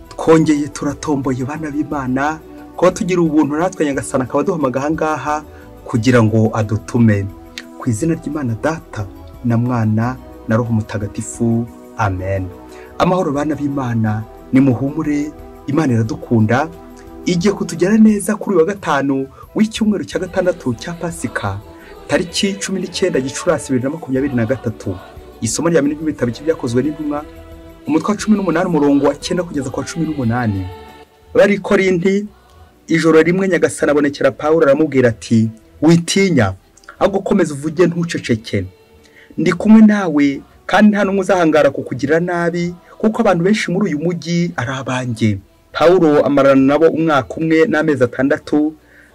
twongeye turatomboye bana b'imana kuba tugira ubuntu natwe nyagasana akaba aduhamaga ahangaha kugira ngo adutume ku izina ry'imana data na mwana na roho mutagatifu amen amahoro bana b'imana ni muhumure imana iradukunda igiye kutugera neza kuri uyu wa gatanu w'icyumweru cya gatandatu cya pasika tariki cumi n'icyenda gicurasi bibiri na makumyabiri na gatatu isomo rya mbere ry'ibitabo byakozwe n'intumwa umutwe wa cumi n'umunani umurongo wa cyenda kugeza ku wa cumi n'umunani bari korindi ijoro rimwe nyagasana abonekera pawulo aramubwira ati witinya ahubwo ukomeza uvuge ntuceceke ndi kumwe nawe kandi nta n'umwe uzahangara kukugirira nabi kuko abantu benshi muri uyu mujyi ari abanjye pawulo amarana nabo umwaka umwe n'amezi atandatu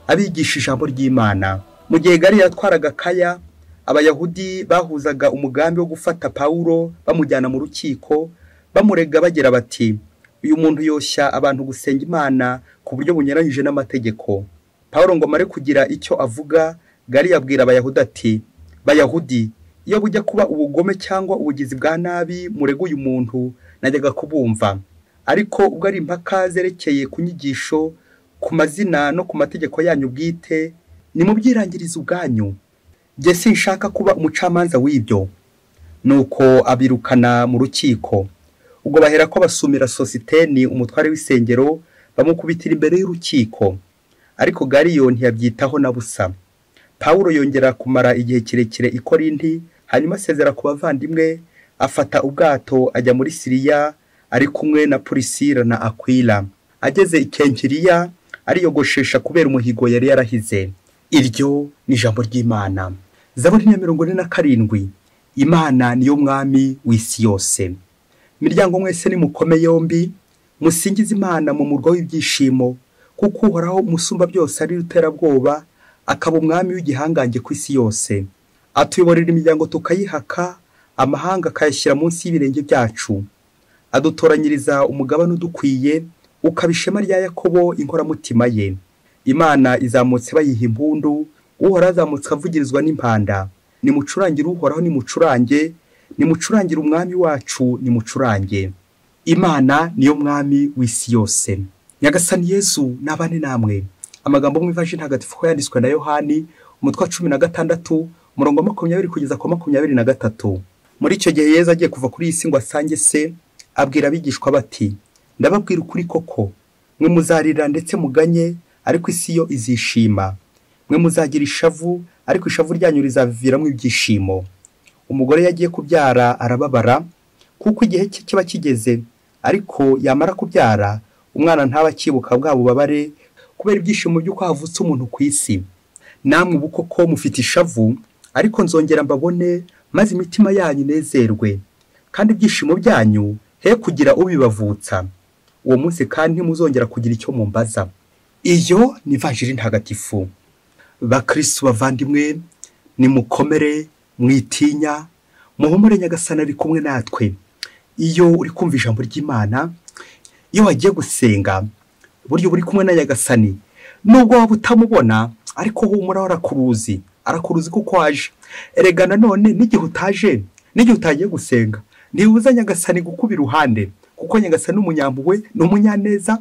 abigisha ijambo ry'imana mu gihe gari yatwaraga kaya abayahudi bahuzaga umugambi wo gufata pawulo bamujyana mu rukiko bamurega bagira bati uyu muntu yoshya abantu gusenga imana ku buryo bunyuranyije n'amategeko pawulo ngo amare kugira icyo avuga gari yabwira abayahudi ati bayahudi iyo bujya kuba ubugome cyangwa ubugizi bwa nabi murega uyu muntu najyaga kubumva ariko ubwo ari impaka zerekeye ku nyigisho ku mazina no ku mategeko yanyu bwite nimubyirangiriza ubwanyu njye sinshaka kuba umucamanza w'ibyo nuko abirukana mu rukiko ubwo bahera ko basumira sositeni umutware w'isengero bamukubitira imbere y'urukiko ariko gariyo ntiyabyitaho na busa pawulo yongera kumara igihe kirekire i korindi hanyuma asezera ku bavandimwe afata ubwato ajya muri siriya ari kumwe na purisira na akwira ageze i kenkiriya ariyogoshesha kubera umuhigo yari yarahize iryo ni ijambo ry'imana zaburi ya mirongo ine na karindwi imana niyo mwami w'isi yose imiryango mwese nimukome yombi musingize imana mu murwa w'ibyishimo kuko uhoraho umusumba byose ari ruterabwoba akaba umwami w'igihangange ku isi yose atuyoborera imiryango tukayihaka amahanga akayashyira munsi y'ibirenge byacu adutoranyiriza umugabane udukwiye ukaba ishema rya yakobo inkoramutima ye imana izamutse bayiha impundu uhoraho azamutse avugirizwa n'impanda nimucurangire uhoraho nimucurange nimucurangire umwami wacu nimucurange imana niyo mwami w'isi yose nyagasani yesu n'abane namwe amagambo mu ivaji ntagatifu ko yanditswe na yohani umutwe wa cumi na gatandatu umurongo wa makumyabiri kugeza ku makumyabiri na gatatu muri icyo gihe yeza agiye kuva kuri iyi si ngo asange se abwira abigishwa bati ndababwira ukuri koko mwe muzarira ndetse muganye ariko isi yo izishima mwe muzagira ishavu ariko ishavu ryanyu rizaviviramo ibyishimo umugore yagiye kubyara arababara kuko igihe cye kiba kigeze ariko yamara kubyara umwana ntaba akibuka bwa bubabare kubera ibyishimo by'uko havutse umuntu ku isi namwe ubu koko mufite ishavu ariko nzongera mbabone maze imitima yanyu inezerwe kandi ibyishimo byanyu he kugira ubibavutsa uwo munsi kandi ntimuzongera kugira icyo mumbaza iyo ni vanjiri ntagatifu bakirisitu bavandimwe nimukomere mwitinya muhumure nyagasana ari kumwe natwe iyo uri kumva ijambo ry'imana iyo wagiye gusenga buryo buri kumwe na nyagasani nubwo waba utamubona ariko humura arakuruzi arakuruzi kuko waje erega nanone n'igihe utaje n'igihe utagiye gusenga ntibuza nyagasani gukuba iruhande kuko nyagasani umunyampuhwe ni umunyaneza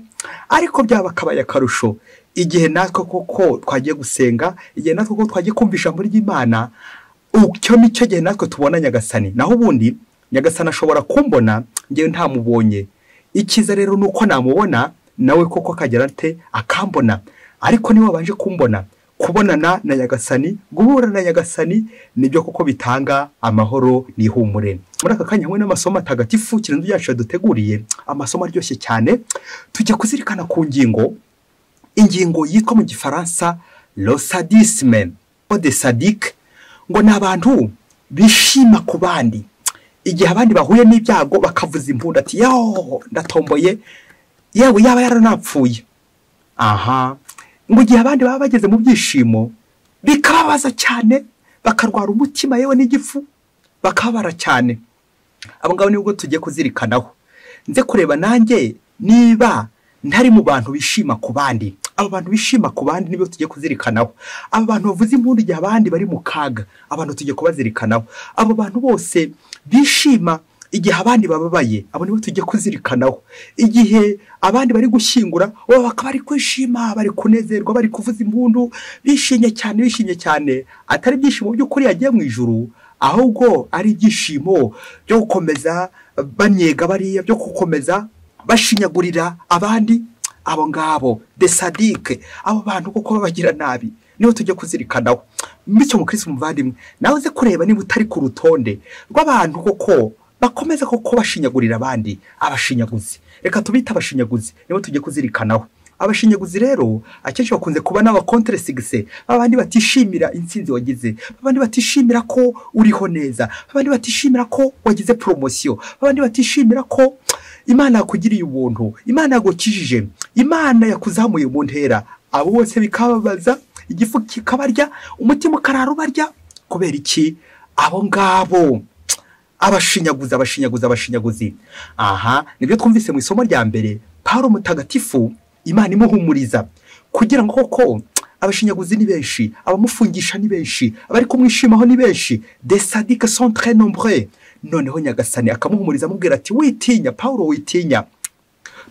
ariko byaba akabaye akarusho igihe natwe koko twagiye gusenga igihe natwe koko twagiye kumva ijambo ry'imana icyo ni cyo gihe natwe tubona nyagasani naho ubundi nyagasani ashobora kumbona ngewe ntamubonye ikiza rero ni uko namubona nawe koko akagera ate akambona ariko niba wabanje kumbona kubonana na nyagasani guhura na nyagasani nibyo koko bitanga amahoro n'ihumure muri aka kanya hamwe n'amasomo atagatifu kirenze byacu yaduteguriye amasomo aryoshye cyane tujya kuzirikana ku ngingo ingingo yitwa mu gifaransa losadisme de sadike ngo ni abantu bishima ku bandi igihe abandi bahuye n'ibyago bakavuza impundu ati yooo ndatomboye yewe yaba yaranapfuye aha ngo igihe abandi baba bageze mu byishimo bikababaza cyane bakarwara umutima yewe n'igifu bakababara cyane abo ngabo nibwo tugiye kuzirikanaho nze kureba nanjye niba ntari mu bantu bishima ku bandi abo bantu bishima ku bandi nibo tugiye kuzirikanaho aba bantu bavuze impundu igihe abandi bari mu kaga abantu tugiye kubazirikanaho abo bantu bose bishima igihe abandi bababaye abo nibo tujya kuzirikanaho igihe abandi bari gushyingura bo bakaba bari kwishima bari kunezerwa bari kuvuza impundu bishimye cyane bishimye cyane atari ibyishimo by'ukuri yagiye mu ijuru ahubwo ari ibyishimo byo gukomeza banyega bariya byo gukomeza bashinyagurira abandi abo ngabo desadike abo bantu kuko babagira nabi niho tujya kuzirikanaho bityo mukirisi muvandimwe nawe uze kureba niba utari ku rutonde rw'abantu koko bakomeza koko bashinyagurira abandi abashinyaguzi reka tubite abashinyaguzi nibo tujye kuzirikanaho abashinyaguzi rero akenshi bakunze kuba n'abakonteresigise babandi batishimira insinzi wagize babandi batishimira ko uriho neza babandi batishimira ko wagize poromosiyo babandi batishimira ko imana yakugiriye ubuntu imana yagukijije imana yakuzamuye mu ntera abo bose bikababaza igifu kikabarya umutima ukarara ubarya kubera iki abo ngabo abashinyaguzi abashinyaguzi abashinyaguzi aha nibyo twumvise mu isomo rya mbere paro mutagatifu imana imuhumuriza kugira ngo koko abashinyaguzi ni benshi abamufungisha ni benshi abari kumwishimaho ni benshi desadike santere nombre noneho nyagasani akamuhumuriza amubwira ati witinya paul witinya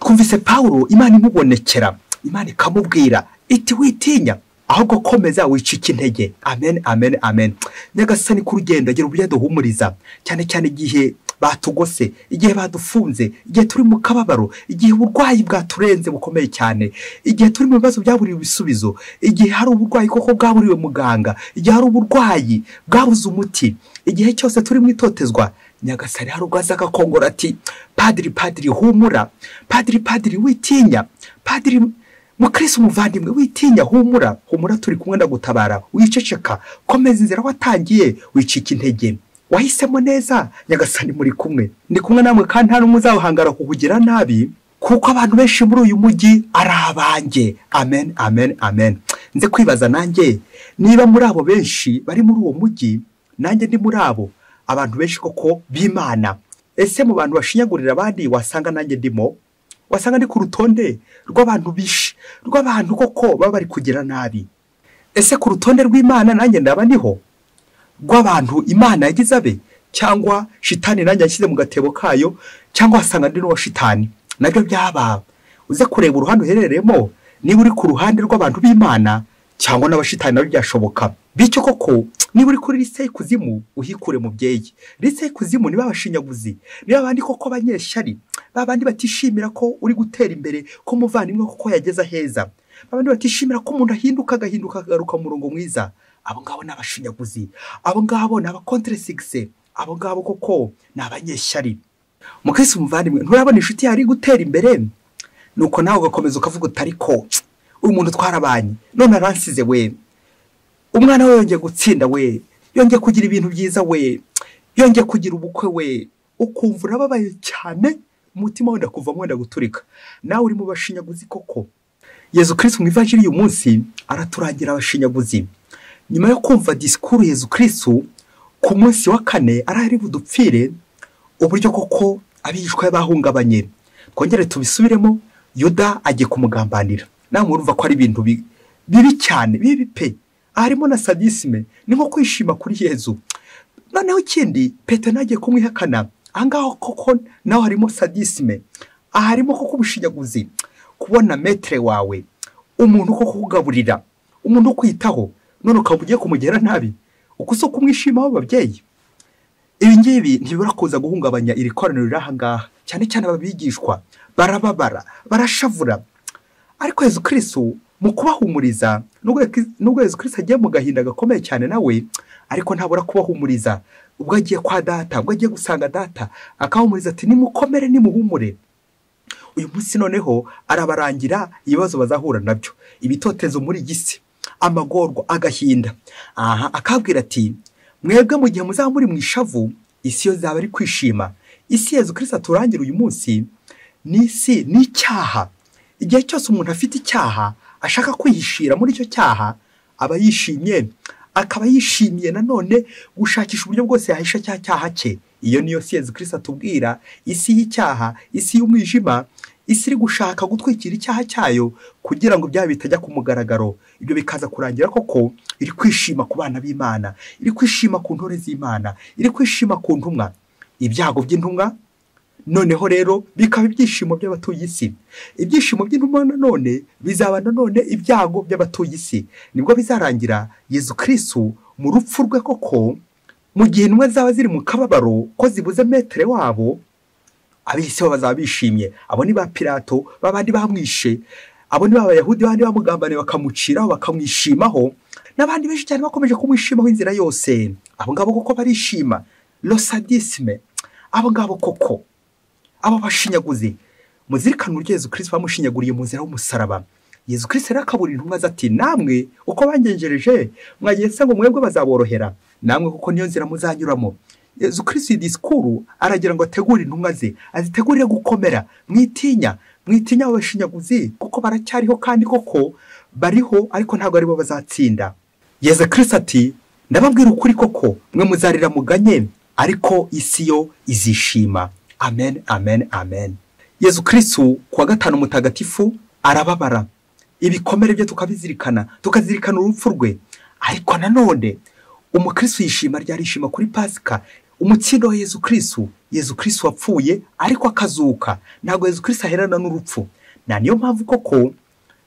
twumvise paul imana imubonekera imana ikamubwira iti witinya ahubwo komeza wicika intege amen amen amen nyagasani ku rugendo agira uburyo aduhumuriza cyane cyane igihe batugose igihe badufunze igihe turi mu kababaro igihe uburwayi bwaturenze bukomeye cyane igihe turi mu bibazo byaburiwe ibisubizo igihe hari uburwayi koko bwaburiwe muganga igihe hari uburwayi bwabuze umuti igihe cyose turi mu itotezwa nyagasani hari ubwo aza agakongora ati padiri padiri humura padiri padiri witinya padiri mukirisi umuvandimwe witinya humura humura turi kumwe ndagutabara wiceceka komeza inzira watangiye wicika intege wahisemo neza nyagasani muri kumwe ndi kumwe namwe kandi nta n'umwe uzawuhangara kukugira nabi kuko abantu benshi muri uyu mujyi ari abanjye amen amen amen nze kwibaza nanjye niba muri abo benshi bari muri uwo mujyi nanjye ndi muri abo abantu benshi koko b'imana ese mu bantu bashinyagurira abandi wasanga nanjye ndimo wasanga ndi ku rutonde rw'abantu bishi rw'abantu koko baba bari kugira nabi ese ku rutonde rw'imana nanjye ndaba ndiho rw'abantu imana yagize abe cyangwa shitani nanjye yashyize mu gatebo kayo cyangwa wasanga ndi n'uwa shitani nabyo byaba uze kureba uruhande uherereyemo niba uri ku ruhande rw'abantu b'imana cyangwa n'abashitani nabyo byashoboka bityo koko niba uri kuri lise y'ikuzimu uhikure mubyeyi lise y'ikuzimu niba abashinyaguzi niba abandi koko banyeshyari babandi batishimira ko uri gutera imbere ko umuvandimwe koko yageze aheza babandi batishimira ko umuntu ahinduka agahinduka akagaruka mu murongo mwiza abo ngabo ni abashinyaguzi abo ngabo ni abakonteresigise abo ngabo koko ni abanyeshyari mukirisi umuvandimwe nturabona inshuti yari gutera imbere nuko nawe ugakomeza ukavuga utari ko uyu muntu twarabanye none aransize we umwana we yongeye gutsinda we yongeye kugira ibintu byiza we yongeye kugira ubukwe we ukumva urababaye cyane umutima wenda kuva wenda guturika nawe uri mu bashinyaguzi koko yezu kirisi mu ivajiri uyu munsi araturangira abashinyaguzi nyuma yo kumva disikuru Yezu kirisitu ku munsi wa kane arahari budupfire uburyo koko abigishwa bahungabanye twongere tubisubiremo yuda agiye kumugambanira nawe murumva ko ari ibintu bibi cyane bibi pe harimo na sadisime ni nko kwishima kuri Yezu noneho ikindi peto nagiye kumwihakana ahangaha koko nawe harimo sadisime aha harimo koko ubushinyaguzi kubona metere wawe umuntu koko kugaburira umuntu ukwitaho none ukaba ugiye kumugera nabi uko si kumwishimaho babyeyi ibi ngibi ntibibura kuza guhungabanya iri koraniro riri ahangaha cyane cyane ababigishwa barababara barashavura ariko Yezu kirisitu mu kubahumuriza nubwo Yezu kirisitu agiye mu gahinda gakomeye cyane nawe ariko ntabura kubahumuriza ubwo agiye kwa data ubwo agiye gusanga data akahumuriza ati nimukomere nimuhumure uyu munsi noneho arabarangira ibibazo bazahura nabyo ibitotezo muri iyi si amagorwa agahinda aha akabwira ati mwebwe mu gihe muzaba muri mu ishavu isi yo zaba ari kwishima isi yezu kirisa turangira uyu munsi ni isi ni icyaha igihe cyose umuntu afite icyaha ashaka kwihishira muri icyo cyaha aba yishimye akaba yishimiye nanone gushakisha uburyo bwose yahisha cya cyaha cye iyo niyo si yezu kirisa tubwira isi y'icyaha isi y'umwijima isi iri gushaka gutwikira icyaha cyayo kugira ngo byaba bitajya ku mugaragaro ibyo bikaza kurangira koko iri kwishima ku bana b'imana iri kwishima ku ntore z'imana iri kwishima ku ntumwa ibyago by'intumwa noneho rero bikaba ibyishimo by'abatuye isi ibyishimo by'intumwa nanone bizaba nanone ibyago by'abatuye isi nibwo bizarangira yezu kirisitu mu rupfu rwe koko mu gihe intumwa zaba ziri mu kababaro ko zibuze metere wabo ab'isi bo bazaba bishimye abo ni ba pirato babandi bamwishe abo ni ba bayahudi bandi bamugambaniye bakamuciraho bakamwishimaho n'abandi benshi cyane bakomeje kumwishimaho inzira yose abo ngabo koko barishima rosadisime abo ngabo koko aba bashinyaguzi muzirikane uburyo yezu kirisito bamushinyaguriye mu nzira y'umusaraba yezu kirisito rero akabura intumwa ati namwe uko bangenjereje mwagenze ngo mwebwe bazaborohera namwe kuko niyo nzira muzanyuramo yezu kirisito disikuru aragira ngo ategure intumwa ze azitegurire gukomera mwitinya mwitinya abo bashinyaguzi kuko baracyariho kandi koko bariho ariko ntabwo aribo bazatsinda yezu kirisito ati ndababwira ukuri koko mwe muzarira muganye ariko isi yo izishima amen amen amen yezu kirisitu kuwa gatanu mutagatifu arababara ibikomere bye tukabizirikana tukazirikana urupfu rwe ariko nanone umukirisitu yishima ryarishima kuri pasika umutsindo wa yezu kirisitu yezu kirisitu wapfuye ariko akazuka ntabwo yezu kirisitu aherana n'urupfu na niyo mpamvu koko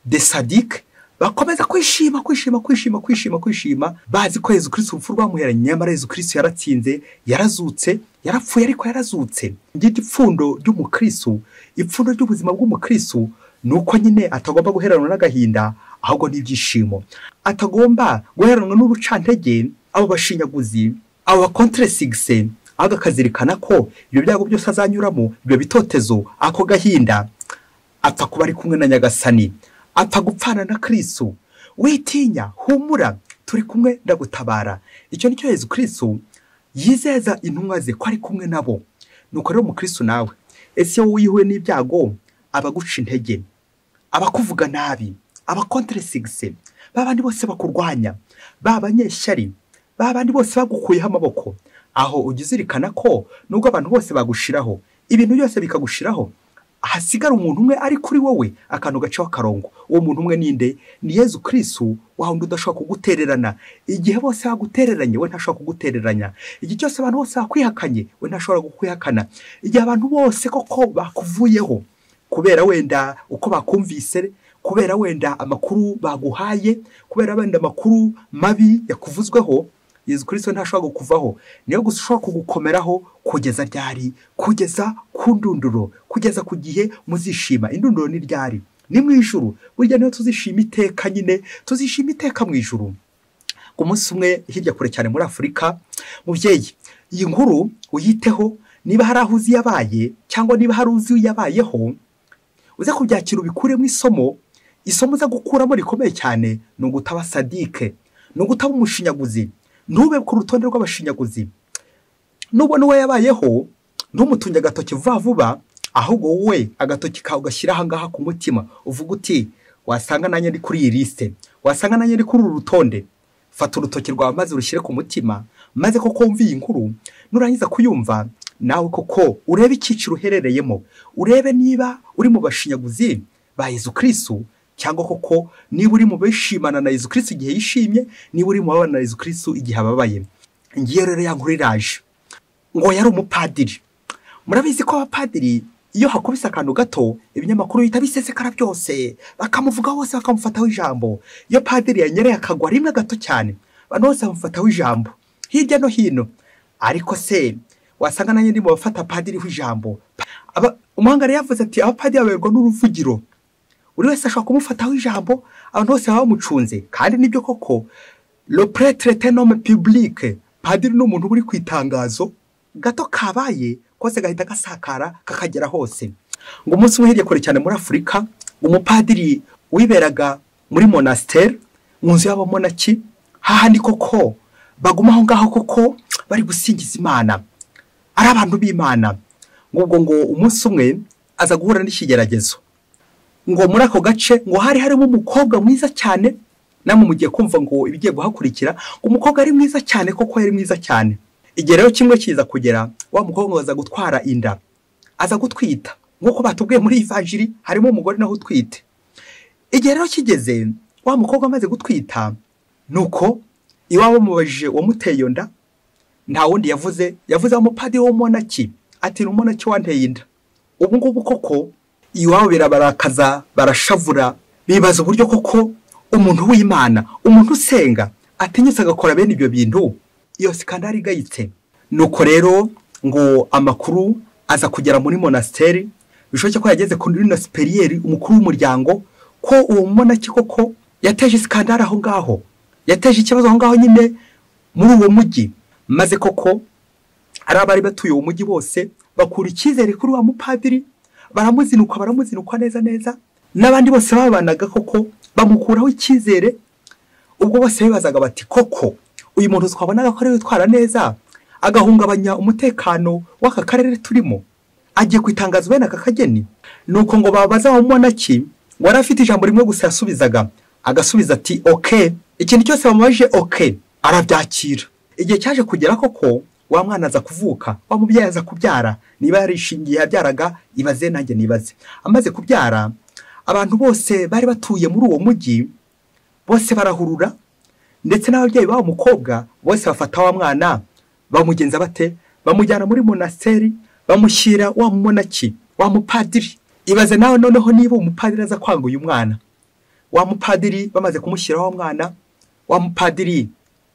de sadike bakomeza kwishima kwishima kwishima kwishima kwishima bazi ko yezu kirisitu urupfu rwamuheranye nyamara yezu kirisitu yaratsinze yarazutse yarapfuye ariko yarazutse ngiryo ipfundo ry'umukirisitu ipfundo ry'ubuzima bw'umukirisitu ni uko nyine atagomba guheranwa n'agahinda ahubwo n'ibyishimo atagomba guheranwa n'urucantege abo bashinyaguzi abo bakonteresigise ahubwo akazirikana ko ibyo byago byose azanyuramo ibyo bitotezo ako gahinda apfa kuba ari kumwe na nyagasani apfa gupfana na kirisitu witinya humura turi kumwe ndagutabara icyo ni cyo yezu kirisitu yizeza intumwa ze ko ari kumwe nabo nuko rero umukirisitu nawe ese wowe wihuye n'ibyago abaguca intege abakuvuga nabi abakonteresigise ba bandi bose bakurwanya ba banyeshyari ba bandi bose bagukuyeho amaboko aho ujya uzirikana ko nubwo abantu bose bagushiraho ibintu byose bikagushiraho hasigara umuntu umwe ari kuri wowe akantu gacaho akarongo uwo muntu umwe ninde ni yezu kirisitu wa wundi udashobora kugutererana igihe bose bagutereranye we ntashobora kugutereranya igihe cyose abantu bose bakwihakanye we ntashobora kukwihakana igihe abantu bose koko bakuvuyeho kubera wenda uko bakumvise kubera wenda amakuru baguhaye kubera wenda amakuru mabi yakuvuzweho yezu kirisito ntashobora kukuvaho niyo gusa ushobora kugukomeraho kugeza ryari kugeza ku ndunduro kugeza ku gihe muzishima indunduro ni ryari ni mu ijuru burya niyo tuzishima iteka nyine tuzishima iteka mu ijuru ku munsi umwe hirya kure cyane muri afurika mubyeyi iyi nkuru uyiteho niba hari aho uzi yabaye cyangwa niba hari uzi yabayeho uze kubyakira ubikuremo isomo isomo uza gukuramo rikomeye cyane ni ugutaba sadike ni ugutaba umushinyaguzi ntube ku rutonde rw'abashinyaguzi nubona uwo yabayeho ntumutunge agatoki vuba vuba ahubwo wowe agatoki kawe ugashyira ahangaha ku mutima uvuga uti wasanga nanjye ari kuri iyi lisite wasanga nanjye ari kuri uru rutonde fata urutoki rwawe maze urushyire ku mutima maze koko wumva iyi nkuru nurangiza kuyumva nawe koko urebe icyiciro uherereyemo urebe niba uri mu bashinyaguzi ba Yezu kirisitu cyangwa koko niba uri mu bishimana na Yezu kirisitu igihe yishimye niba uri mu babana na Yezu kirisitu igihe ababaye ngiye rero ya nkuru iraje ngo yari umupadiri murabizi ko abapadiri iyo hakubise akantu gato ibinyamakuru bihita bisesekara byose bakamuvuga hose bakamufataho ijambo iyo padiri yanyereye akagwa rimwe gato cyane abantu bose bamufataho ijambo hirya no hino ariko se wasanga nanjye ndi mu bafata padiriho ijambo umuhanga rero yavuze ati abapadiri baberwa n'uruvugiro buri wese ashobora kumufataho ijambo abantu bose baba bamucunze kandi nibyo koko ropuretere tenome pibulike padiri ni umuntu uri ku itangazo gato kabaye kose gahita gasakara kakagera hose ngo umunsi umwe hirya kure cyane muri afurika umupadiri wiberaga muri monasiteri mu nzu y'abamonaki hahandi koko baguma aho ngaho koko bari gusingiza imana ari abantu b'imana ngo ubwo ngo umunsi umwe aza guhura n'ikigeragezo ngo muri ako gace ngo hari harimo umukobwa mwiza cyane namwe mugiye kumva ngo ibigiye guhakurikira ngo umukobwa ari mwiza cyane koko yari mwiza cyane igihe rero kimwe kiza kugera wa mukobwa aza gutwara inda aza gutwita nk'uko batubwiye muri ivanjiri harimo umugore nawe utwite igihe rero kigeze wa mukobwa amaze gutwita ni uko iwabo mubajije uwamuteye iyo nda nta wundi yavuze yavuze umupadiri w'umunaki ati ni umunaki wanteye inda ubu ngubu koko iwabo birabarakaza barashavura bibaza uburyo koko umuntu w'imana umuntu usenga atinyutse agakora bene ibyo bintu yose kandi arigayitse nuko rero ngo amakuru aza kugera muri monasiteri bishoboke ko yageze kuri rino siperiyeri umukuru w'umuryango ko uwo munaki koko yateje isikandari aho ngaho yateje ikibazo aho ngaho nyine muri uwo mujyi maze koko ari abari batuye uwo mujyi bose bakura icyizere kuri wa mupadiri baramuzinukwa baramuzinukwa neza neza n'abandi bose babanaga koko bamukuraho icyizere ubwo bose bibazaga bati koko uyu muntu twabonaga ko ari witwara neza agahungabanya umutekano w'aka karere turimo agiye ku itangazo bene aka kageni ni uko ngo babaza wa monaki wari afite ijambo rimwe gusa yasubizaga agasubiza ati oke ikintu cyose bamubaje oke arabyakira igihe cyaje kugera koko wa mwana aza kuvuka wa mubyeyi aza kubyara niba yarishingiye yabyaraga ibaze nanjye nibaze amaze kubyara abantu bose bari batuye muri uwo mujyi bose barahurura ndetse n'ababyeyi b'uwo mukobwa bose bafata wa mwana bamugenza bate bamujyana muri monasiteri bamushyira wa munaki wa mupadiri ibaze nawe noneho niba umupadiri aza kwanga uyu mwana wa mupadiri bamaze kumushyiraho wa mwana wa mupadiri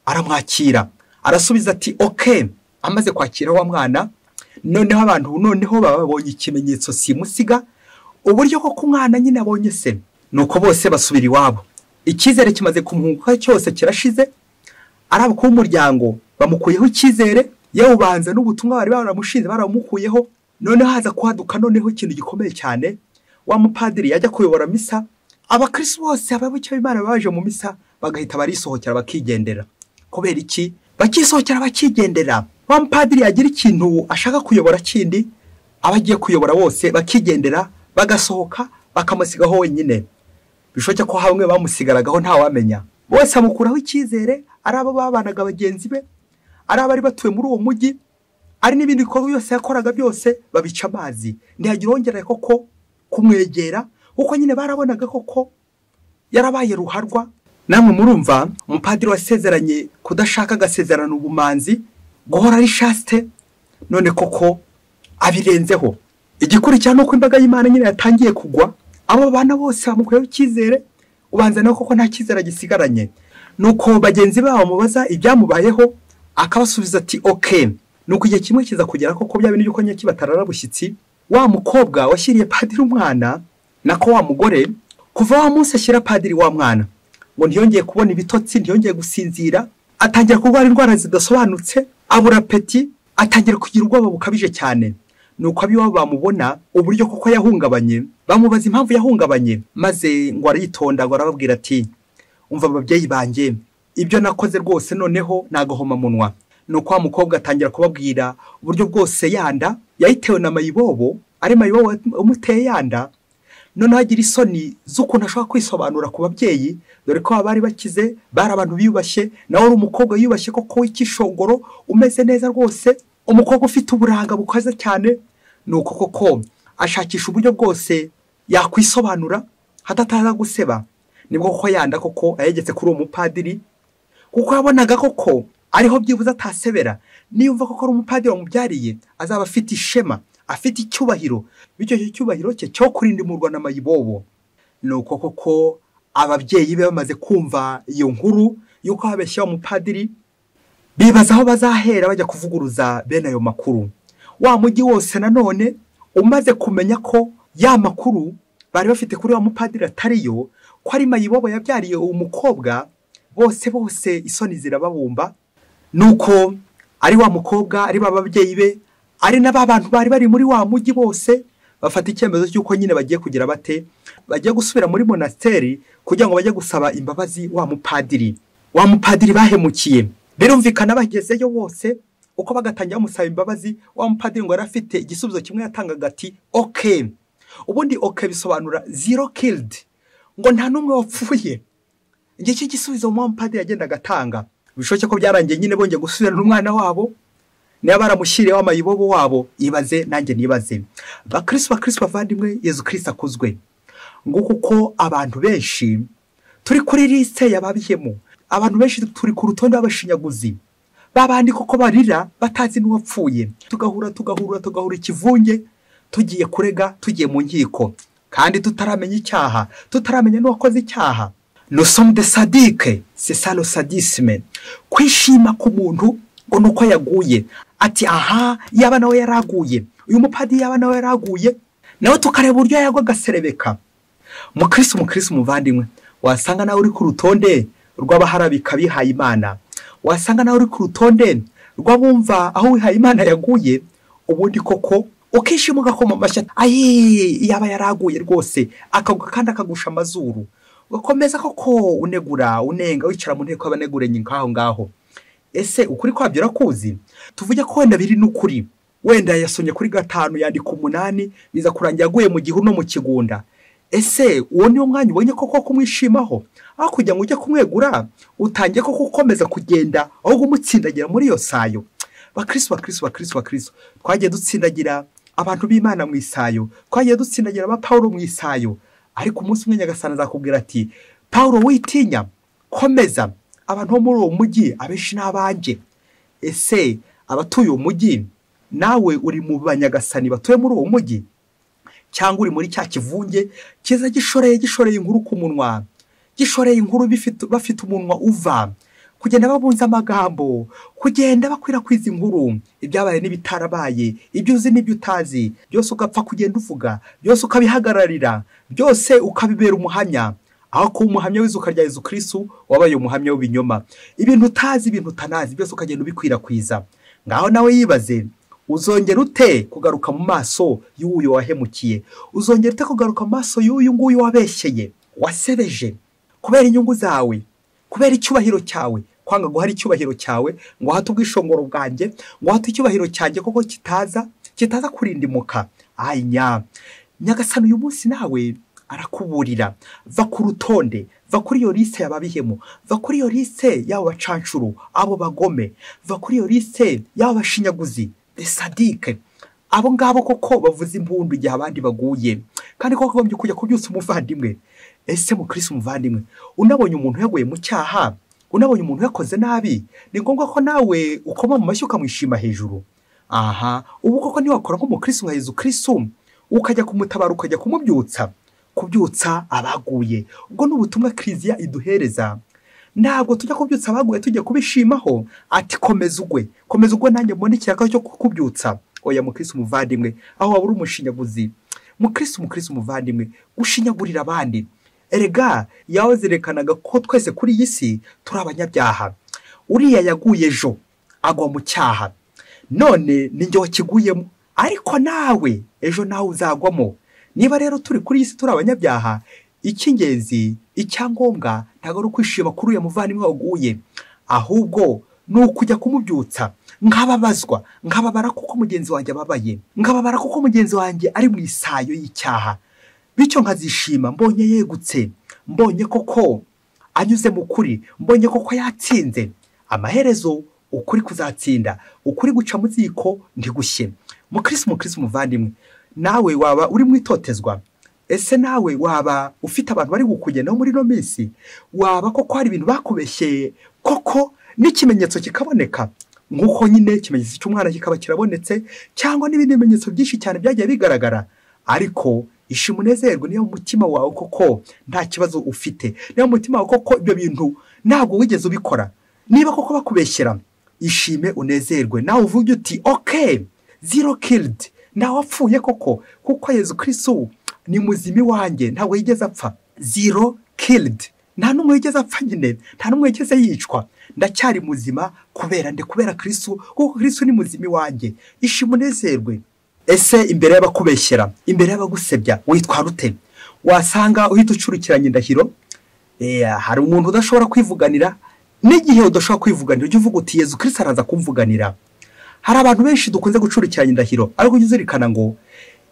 aramwakira arasubiza ati oke amaze kwakira wa mwana noneho abantu noneho babonye ikimenyetso simusiga uburyo koko umwana nyine abonye se nuko bose basubira iwabo icyizere kimaze kumwunguka cyose kirashize ari abakuru b'umuryango bamukuyeho icyizere yawubanza n'ubutumwa bari baramushinze baramukuyeho noneho haza kuhaduka noneho ikintu gikomeye cyane wa mupadiri yajya kuyobora misa abakirisi bose abayoboke b'imana baje mu misa bagahita barisohokera bakigendera kubera iki bakisohokera bakigendera wa mupadiri yagira ikintu ashaka kuyobora kindi aba agiye kuyobora bose bakigendera bagasohoka bakamusigaho wenyine bishoboke ko hamwe bamusigaragaho ntawamenya bose amukuraho icyizere ari abo babanaga bagenzi be ari abari batuye muri uwo mujyi ari n'ibindi bikorwa byose yakoraga byose babica amazi ntiyagira uwongera koko kumwegera kuko nyine barabonaga koko yarabaye ruharwa namwe murumva umupadiri wasezeranye kudashaka agasezerana ubumanzi guhora ari shasite none koko abirenzeho igikurikira ni uko imbaga y'imana nyine yatangiye kugwa abo bana bose bamukuyeho icyizere ubanza nawe koko nta cyizere agisigaranye ni uko bagenzi babo bamubaza ibyamubayeho akabasubiza ati oke ni uko igihe kimwe kiza kugera koko bya bintu by'uko nyaki batarara bushyitsi wa mukobwa washyiriye padiri umwana nako wa mugore kuva wa munsi ashyira padiri wa mwana ngo ntiyongeye kubona ibitotsi ntiyongeye gusinzira atangira kurwara indwara zidasobanutse abura peti atangira kugira ubwoba bukabije cyane ni uko ab'iwabo bamubona uburyo koko yahungabanye bamubaza impamvu yahungabanye maze ngo aritonda ngo arababwira ati umva ababyeyi banjye ibyo nakoze rwose noneho ni agahomamunwa ni uko wa mukobwa atangira kubabwira uburyo bwose yanda yayitewe na mayibobo ari mayibobo umuteye yanda noneho agira isoni z'ukuntu ashobora kwisobanura ku babyeyi dore ko baba bari bakize bari abantu biyubashye nawe uri umukobwa wiyubashye koko w'ikishongoro umeze neza rwose umukobwa ufite uburanga bukaze cyane ni uko koko ashakisha uburyo bwose yakwisobanura hatataza guseba nibwo koko yanda koko ayegetse kuri uwo mupadiri kuko yabonaga koko ariho byibuze atasebera niyumva koko ari umupadiri wamubyariye azaba afite ishema afite icyubahiro bityo icyo cyubahiro cye cyo kurindimurwa na mayibobo ni uko koko ababyeyi be bamaze kumva iyo nkuru y'uko habeshya umupadiri bibaza aho bazahera bajya kuvuguruza bene ayo makuru wa mujyi wose nanone umaze kumenya ko ya makuru bari bafite kuri wa mupadiri atariyo ko ari mayibobo yabyariye uwo mukobwa bose bose isoni zirababumba ni uko ari wa mukobwa ari ba babyeyi be ari na ba bantu bari bari muri wa mujyi bose bafata icyemezo cy'uko nyine bagiye kugira bate bagiye gusubira muri monasiteri kugira ngo bajye gusaba imbabazi wa mupadiri wa mupadiri bahemukiye birumvikana bagezeyo bose uko bagatangira bamusaba imbabazi wa mupadiri ngo yari afite igisubizo kimwe yatangaga ati oke ubundi oke bisobanura zero kiridi ngo nta n'umwe wapfuye ngicyo igisubizo wa mupadiri yagendaga atanga bishoboke ko byarangiye nyine bongeye gusubirana umwana wabo niba baramushyiriyeho amayibobo wabo ibaze nanjye nibaze bakirisi bakirisi bavandimwe yezu kirisi akuzwe ngo kuko abantu benshi turi kuri lisite yababiyemo abantu benshi turi ku rutonde rw'abashinyaguzi babandi koko barira batazi n'uwapfuye tugahura tugahura tugahura ikivunge tugiye kurega tugiye mu nkiko kandi tutaramenya icyaha tutaramenya n'uwakoze icyaha nosomu de sadike sesaro sadisime kwishima k'umuntu ngo ni uko yaguye ati aha yaba nawe yaraguye uyu mupadiri yaba nawe yaraguye nawe tukareba uburyo yagwa agaserebeka mukirisi mukirisi umuvandimwe wasanga nawe uri ku rutonde rw'abaharabika bihaye imana wasanga nawe uri ku rutonde rw'abumva aho wihaye imana yaguye ubundi koko ukishima ugakoma amashyi ayi yaba yaraguye rwose akagwa kandi akagusha amazuru ugakomeza koko unegura unenga wicara mu nteko y'abanegurenye nk'aho ngaho ese ukuri kwabyo urakuzi tuvuge ko wenda biri n'ukuri wenda yasomye kuri gatanu yandika umunani biza kurangira aguye mu gihuru no mu kigunda ese uwo niwo mwanya ubonye koko kumwishimaho aho kugira ngo ujye kumwegura utangiye koko gukomeza kugenda ahubwo umutsindagira muri iyo sayo bakirisi bakirisi bakirisi bakirisi twagiye dutsindagira abantu b'imana mu isayo twagiye dutsindagira aba paul mu isayo ariko umunsi umwe nyagasana azakubwira ati paul witinya komeza abantu bo muri uwo mujyi abenshi ni abanjye ese abatuye uwo mujyi nawe uri mu banyagasani batuye muri uwo mujyi cyangwa uri muri cya kivunge kiza gishoreye gishoreye inkuru ku munwa gishoreye inkuru bafite umunwa uva kugenda babunze amagambo kugenda bakwirakwiza inkuru ibyabaye n'ibitarabaye ibyo uzi n'ibyo utazi byose ugapfa kugenda uvuga byose ukabihagararira byose ukabibera umuhamya aho kuba umuhamya w'izuka rya Yezu kirisitu wabaye umuhamya w'ibinyoma ibintu utazi ibintu utanazi byose ukagenda ubikwirakwiza ngaho nawe yibaze uzongera ute kugaruka mu maso y'uyu wahemukiye uzongera ute kugaruka mu maso y'uyu nguyu wabeshyeye wasebeje kubera inyungu zawe kubera icyubahiro cyawe kwanga guhara icyubahiro cyawe ngo uhate ubwishongoro bwanjye ngo uhate icyubahiro cyanjye koko kitaza kitaza kurindimuka aya nyagasana uyu munsi nawe arakuburira va ku rutonde va kuri iyo lise y'ababihemu va kuri iyo lise y'abo bacanshuro abo bagome va kuri iyo lise y'abo bashinyaguzi sadike abo ngabo koko bavuza impundu igihe abandi baguye kandi koko bagombye kujya kubyutsa umuvandimwe ese mu kirisi umuvandimwe unabonye umuntu yaguye mu cyaha unabonye umuntu yakoze nabi ni ngombwa ko nawe ukoma mu mashyi ukamwishima hejuru aha ubu koko ntiwakora nk'umukirisi nka Yezu kirisi ukajya kumutabara ukajya kumubyutsa kubyutsa abaguye ubwo ni ubutumwa kiriziya iduhereza ntabwo tujya kubyutsa abaguye tujya kubishimaho ati komeza ugwe komeza ugwe nanjye mbone ikiraka cyo kukubyutsa oya mukirisi umuvandimwe aho waba uri umushinyaguzi mukirisi umukirisi umuvandimwe ushinyagurira abandi erega yawe zerekanaga ko twese kuri iyi si turi abanyabyaha uriya yaguye ejo agwa mu cyaha none ninjye wakiguyemo ariko nawe ejo nawe uzagwamo niba rero turi kuri iyi si turi abanyabyaha icy'ingenzi icyangombwa ntabwo ari ukwishima kuri uyu muvandimwe waguye ahubwo ni ukujya kumubyutsa nk'ababazwa nk'ababara kuko mugenzi wanjye ababaye nk'ababara kuko mugenzi wanjye ari mu isayo y'icyaha bityo nkazishima mbonye yegutse mbonye koko anyuze mu kuri mbonye koko yatsinze amaherezo ukuri kuzatsinda ukuri guca mu ziko ntigushye mukirisi mukirisi umuvandimwe nawe waba uri mu itotezwa ese nawe waba ufite abantu bari kukugenaho muri ino minsi waba koko hari ibintu bakubeshyeye koko n'ikimenyetso kikaboneka nk'uko nyine ikimenyetso cy'umwana kikaba kirabonetse cyangwa n'ibindi bimenyetso byinshi cyane byagiye bigaragara ariko ishima unezerwe niyo mutima wawe koko nta kibazo ufite niyo mutima wawe koko ibyo bintu ntabwo wigeze ubikora niba koko bakubeshyera ishime unezerwe nawe uvuge uti oke zero kiridi wapfuye koko kuko yezu kirisitu ni muzima iwanjye ntabwo yigeze apfa zero kiridi nta n'umwe wigeze apfa nyine nta n'umwe wigeze yicwa ndacyari muzima kubera ndi kubera kirisitu kuko kirisitu ni muzima iwanjye ishima unezerwe ese imbere y'abakubeshyera imbere y'abagusebya witwara ute wasanga uhita ucurikiranya indahiro hari umuntu udashobora kwivuganira n'igihe udashobora kwivuganira ujya uvuga uti yezu kirisitu araza kumvuganira hari abantu benshi dukunze gucurikiranya indahiro ariko ujya uzirikana ngo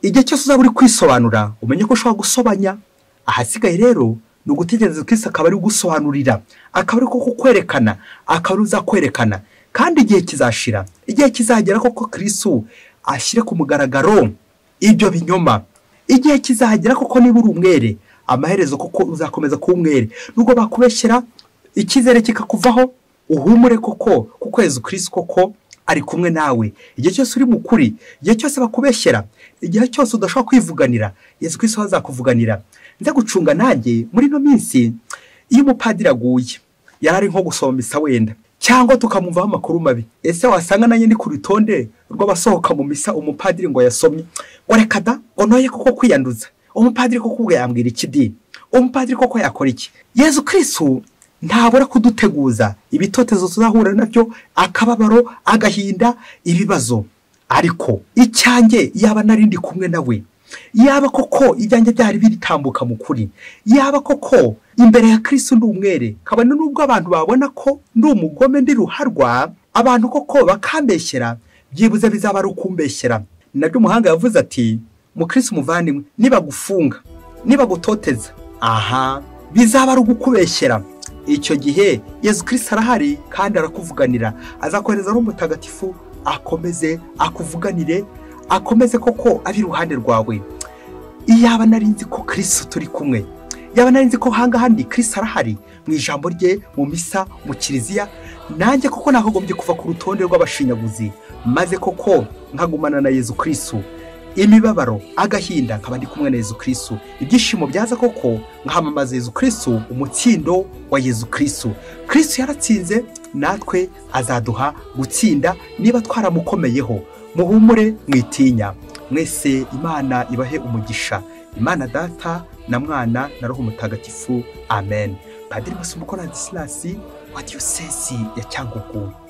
igihe cyose uzaba uri kwisobanura umenye ko ushobora gusobanya ahasigaye rero ni ugutegereza ko isi akaba ari gusobanurira akaba ari ko kukwerekana akaba ari uzakwerekana kandi igihe kizashira igihe kizagera koko kirisitu ashyire ku mugaragaro ibyo binyoma igihe kizagera koko niba uri umwere amaherezo koko uzakomeza kuba umwere nubwo bakubeshyira icyizere kikakuvaho uhumure koko kuko Yezu kirisi koko ari kumwe nawe igihe cyose uri mu kuri igihe cyose bakubeshyera igihe cyose udashobora kwivuganira Yezu kirisi we azakuvuganira nze gucunga nanjye muri ino minsi iyo umupadiri aguye yari ari nko gusoma misa wenda cyangwa tukamumvaho amakuru mabi ese wasanga nanjye ndi ku rutonde rw'abasohoka mu misa umupadiri ngo yasomye ngo reka da ngo ntoye koko kwiyanduza umupadiri koko ubwo yambwira iki di umupadiri koko yakora iki yezu kirisitu ntabura kuduteguza ibitotezo tuzahura nabyo akababaro agahinda ibibazo ariko icyanjye yaba narindi kumwe nawe yaba koko ibyanjye byari biritambuka mu kuri yaba koko imbere ya kirisi ndi umwere kabone n'ubwo abantu babona ko ndi umugome ndi ruharwa abantu koko bakambeshyera byibuze bizaba ari ukumbeshyera nabyo umuhanga yavuze ati mukirisi umuvandimwe nibagufunga nibagutoteza aha bizaba ari ugukubeshyera icyo gihe yezu kirisi arahari kandi arakuvuganira azakohereza n'umutagatifu akomeze akuvuganire akomeze koko ari iruhande rwawe iyaba narinzi ko kirisi turi kumwe yaba narinzi ko ahangaha ni kirisi arahari mu ijambo rye mu misa mu kiliziya nanjye koko nakagombye kuva ku rutonde rw'abashinyaguzi maze koko nkagumana na yezu kirisi imibabaro agahinda nkaba ndi kumwe na yezu kirisi ibyishimo byaza koko nkamamaza yezu kirisi umutsindo wa yezu kirisi kirisi yaratsinze natwe azaduha gutsinda niba twaramukomeyeho muhumure mwitinya mwese imana ibahe umugisha imana data na mwana na roho mutagatifu amen padiri basumbukora disilasi wa diyosesi ya cyangugu